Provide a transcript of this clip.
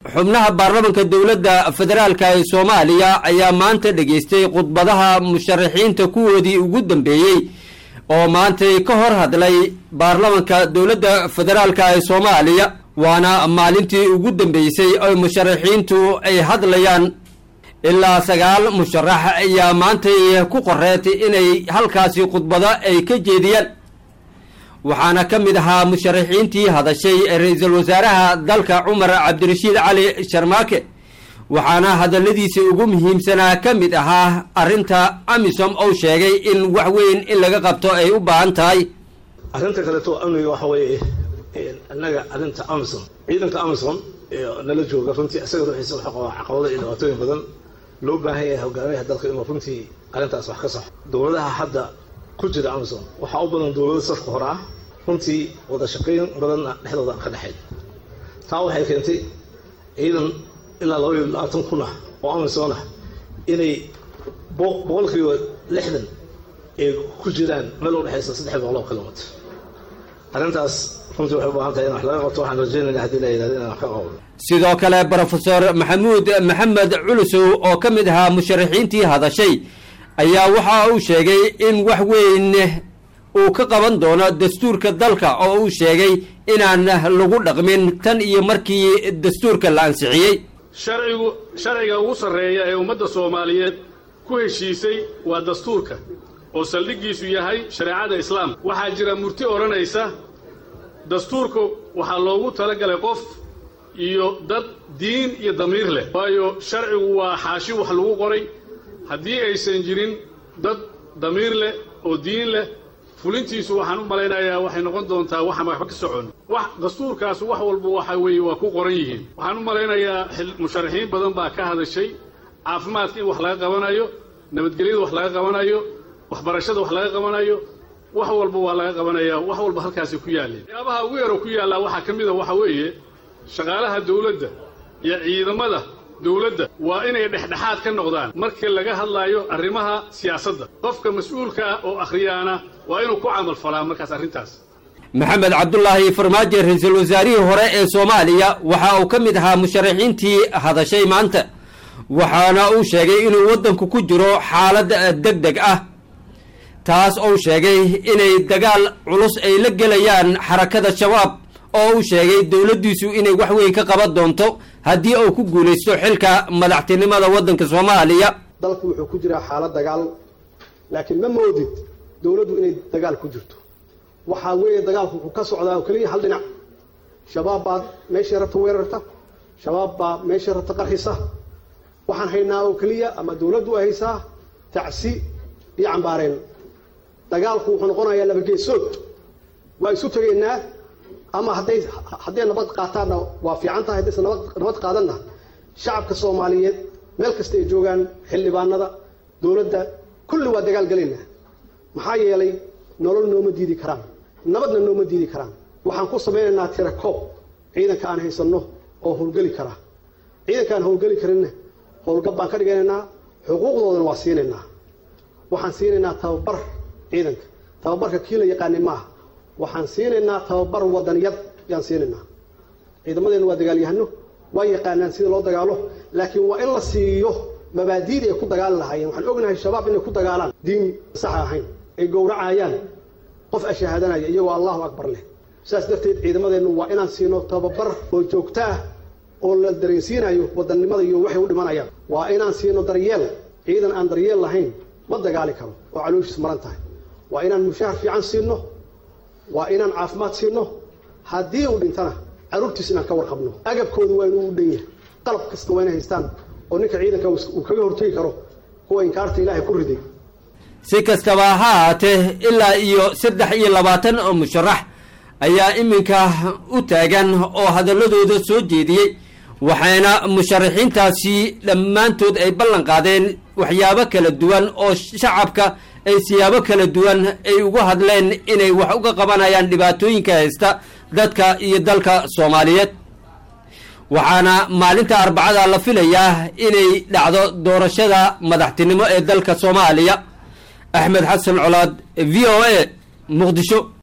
xubnaha baarlamanka dowladda federaalka ee soomaaliya ayaa maanta dhegaystay khudbadaha musharaxiinta kuwoodii ugu dambeeyey oo maantay ka hor hadlay baarlamanka dowladda federaalka ee soomaaliya waana maalintii ugu dambeysay oo musharaxiintu ay hadlayaan ilaa sagaal musharax ayaa maantay ku qoreetay inay halkaasi khudbado ay ka jeediyaan waxaana ka mid ahaa musharaxiintii hadashay ra-iisul wasaaraha dalka cumar cabdirashiid cali sharmaake waxaana hadalladiisa ugu muhiimsanaa ka mid ahaa arrinta amisom ou sheegay in wax weyn in laga qabto ay u baahan tahay arrinta kaleeto amniga waxa weeye annaga arrinta amisom ciidanka amisom nala jooga runtii isaga ruuxiisa waxa qabaa caqabado iyo dhibaatooyin badan loo baahan yahay hogaamiyaha dalka inuu runtii arrintaas wax ka saxo dowladaha hadda ku jira amisom waxaa u badan dowlado safka hore ah runtii wada shaqayn badanna dhexdooda aan ka dhexayn taa waxay keentay ciidan ilaa laba iyo labaatan kun ah oo amisom ah inay boqolkiiba lixdan ay ku jiraan meel u dhexaysa saddex boqol oo kilomitr arrintaas runtii waxay u baahan tahay in wax laga qabto waxaan rajaynayna haddii la yidhahdo inaan wax ka qabno sidoo kale brofesor maxamuud maxamed culusow oo ka mid ahaa musharaxiintii hadashay ayaa waxa uu sheegay in wax weyn uu ka qaban doono dastuurka dalka oo uu sheegay inaan lagu dhaqmin tan iyo markii dastuurka la ansixiyey sharcigu sharciga ugu sarreeya ee ummadda soomaaliyeed ku heshiisay waa dastuurka oo saldhiggiisu yahay shareecada islaamka waxaa jira murti odhanaysa dastuurku waxaa loogu talagalay qof iyo dad diin iyo damiir leh waayo sharcigu waa xaashi wax lagu qoray haddii aysan jirin dad damiir leh oo diin leh fulintiisu waxaan u malaynayaa waxay noqon doontaa waxaan waxba ka socon wax dastuurkaas wax walba waxa weeye waa ku qoran yihiin waxaan u malaynayaa musharaxiin badan baa ka hadashay caafimaadka in wax laga qabanayo nabadgelyada wax laga qabanayo waxbarashada wax laga qabanayo wax walba waa laga qabanaya wax walba halkaasi ku yaalleen waxyaabaha ugu yaro ku yaallaa waxaa ka mid a waxa weeye shaqaalaha dawladda iyo ciidamada dawladda waa inay dhexdhexaad ka noqdaan markii laga hadlaayo arrimaha siyaasadda qofka mas-uulka ah oo akhriyaana waa inuu ku camal falaa markaas arrintaas maxamed cabdulaahi farmaajo ra-iisul wasaarihii hore ee soomaaliya waxa uu ka mid ahaa musharaxiintii hadashay maanta waxaana uu sheegay inuu waddanku ku jiro xaalad deg deg ah taas ou sheegay inay dagaal culus ay la gelayaan xarakada shabaab oo uu sheegay dowladdiisu inay wax weyn ka qaban doonto haddii uu ku guulaysto xilka madaxtinimada waddanka soomaaliya dalku wuxuu ku jiraa xaalad dagaal laakiin ma moodid dowladdu inay dagaal ku jirto waxaa weeye dagaalku wuxuu ka socdaa oo keliya hal dhinac shabaab baa meeshay rabta weerarta shabaab baa meeshay rabta qarxisa waxaan haynaa oo keliya ama dowladdu ay haysaa tacsi iyo cambaareen dagaalku wuxuu noqonayaa labageesood waa isu tegaynaa ama hadday hadday nabad qaataanna waa fiican tahay haddayse nabad nabad qaadanna shacabka soomaaliyeed meel kasta ay joogaan xildhibaanada dowladda kulli waa dagaal gelaynaa maxaa yeelay nolol nooma diidi karaan nabadna nooma diidi karaan waxaan ku samaynaynaa tira koob ciidanka aan haysanno oo howlgeli kara ciidanka aan howlgeli karinna howlgab baan ka dhiganaynaa xuquuqdoodana waa siinaynaa waxaan siinaynaa tababar ciidanka tababarka kii la yaqaani maaha waxaan siinaynaa tababar wadaniyad yaan siinaynaa ciidamadeenna waa dagaalyahano waa yaqaanaan sida loo dagaalo laakiin waa in la siiyo mabaadiida ay ku dagaali lahaayeen waxaan ognahay shabaab inay ku dagaalaan diin saxa ahayn ay gowracayaan qof ashahaadanaya iyagoo allahu akbar leh saas darteed ciidamadeennu waa inaan siino tababar oo joogto ah oo la dareensiinayo wadannimada iyo waxay u dhimanayaan waa inaan siino daryeel ciidan aan daryeel lahayn ma dagaali karo oo calooshiis maran tahay waa inaan mushahar fiican siino waa inaan caafimaad siino haddii uu dhintana caruurtiis inaan ka warqabno agabkooda waa inuu u dhan yahay qalab kasta waa inay haystaan oo ninka ciidanka uu kaga hortegi karo kuwa inkaarta ilaahay ku riday si kastaba ha ahaatee ilaa iyo saddex iyo labaatan oo musharax ayaa iminka u taagan oo hadalladooda soo jeediyey waxayna musharaxiintaasi dhammaantood ay ballan qaadeen waxyaabo kala duwan oo shacabka ay siyaabo kala duwan ay ugu hadleen inay wax uga qabanayaan dhibaatooyinka haysta dadka iyo dalka soomaaliyeed waxaana maalinta arbacada la filayaa inay dhacdo doorashada madaxtinimo ee dalka soomaaliya axmed xasan colaad v o a muqdisho